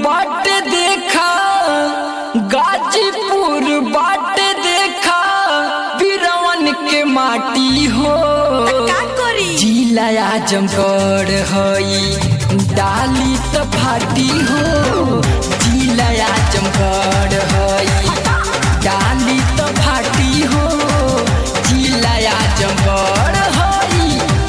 बाटे देखा गाजीपुर बाटे देखा बिरवन के माटी हो का करी जिला आजमगढ़ हई डाली त फाटी हो जिला आजमगढ़ हई डाली त फाटी हो जिला आजमगढ़ हई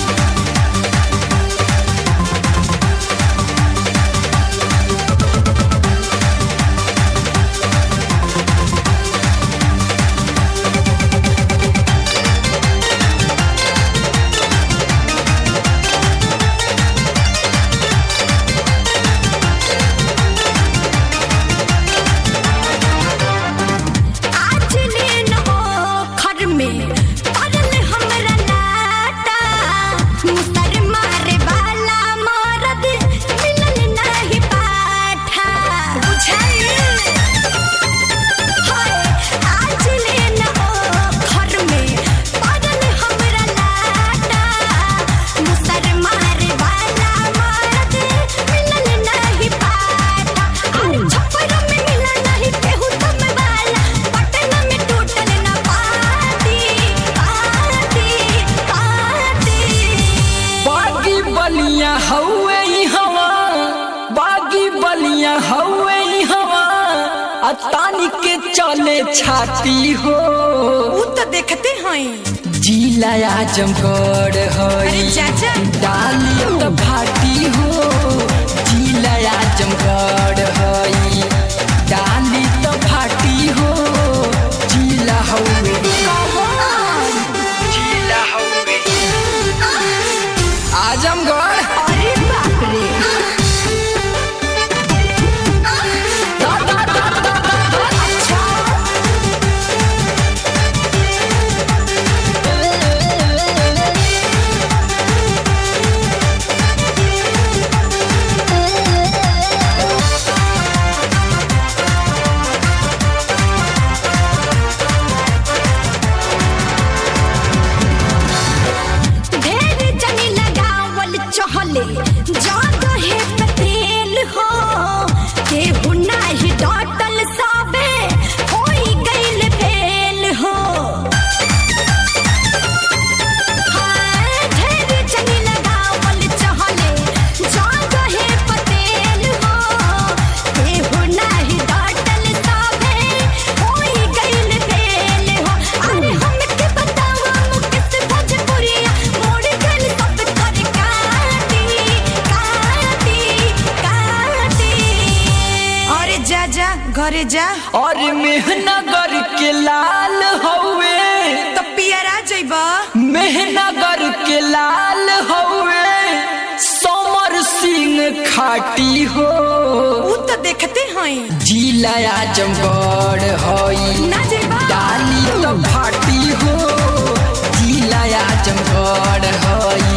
आज लेन हो घर में पड़ल हमरा लाटा मुसर मारे वाला मरद मिलल नहीं पाठा बुझाइल हाय आज लेन हो घर में पड़ल हमरा लाटा मुसर मारे वाला मरद मिलल नहीं पाठा अरे छप्पर में मिला नहीं केहू तुम वाला पटना में टूटल ना पाती पाती पाती बागी बलिया हवे ई हवा बागी बलिया हवे ई हवा आ तानी के चले छाती हो ऊ तो देखते हैं जिला आजमगढ़ हई अरे चाचा डाली त भाटी हो जिला आजमगढ़ हई डाली त भाटी हो जिला हवे जिला हवे आजमगढ़ अरे बाप रे दा दा दा दा दा दा अच्छा ढेर जनी लगावल चहले जादो है पतेल हो केहू नाही डटल साबे होई गइल फेल हो हाय ढेर जनी लगावल चहले जादो है पतेल हो केहू नाही डटल साबे होई गइल फेल हो अरे हमके बतावा मुकेश भोजपुरिया मोड़ गइल सब कर काटी काटी काटी अरे जा जा घरे जा और मेहनगर के लाल हवे तो पियरा जइबा मेहनगर के लाल हवे समर सिंह खाटी हो ऊ तो देखते हैं जिला आजमगढ़ हई ना जइबा डाली तो फाटी हो जिला आजमगढ़ हई